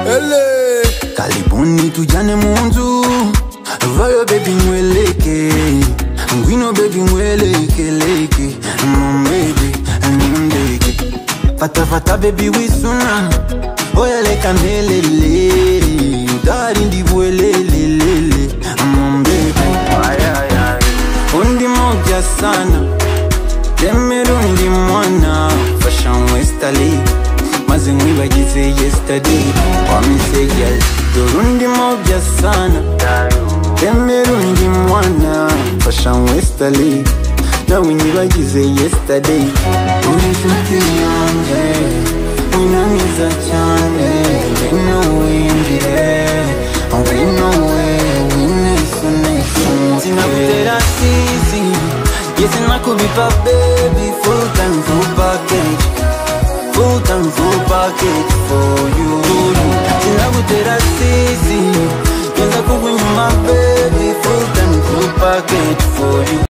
Ele karibuni tujane munzu vayo bebi ngweleke ngwino bebi ngwelekeleke momebe nundeke fatafata bebi wisuna oyeleka melele utarindivuelelelele mombebe undi moja sana temerundi mwana fashion westali maze nkwibagize yesterday wamisegel dorundi mobya sana temerundi mwana fashion westali nawe nyibagize yesterday uri inshuti yanjye wina mwiza cyane ngwino winjire ngwino we winesunesu sinagutera sisi Yes, and I could be my baby Full time, full package Full time, full package for you Till I would that I see Yes, I could be my baby Full time, full package for you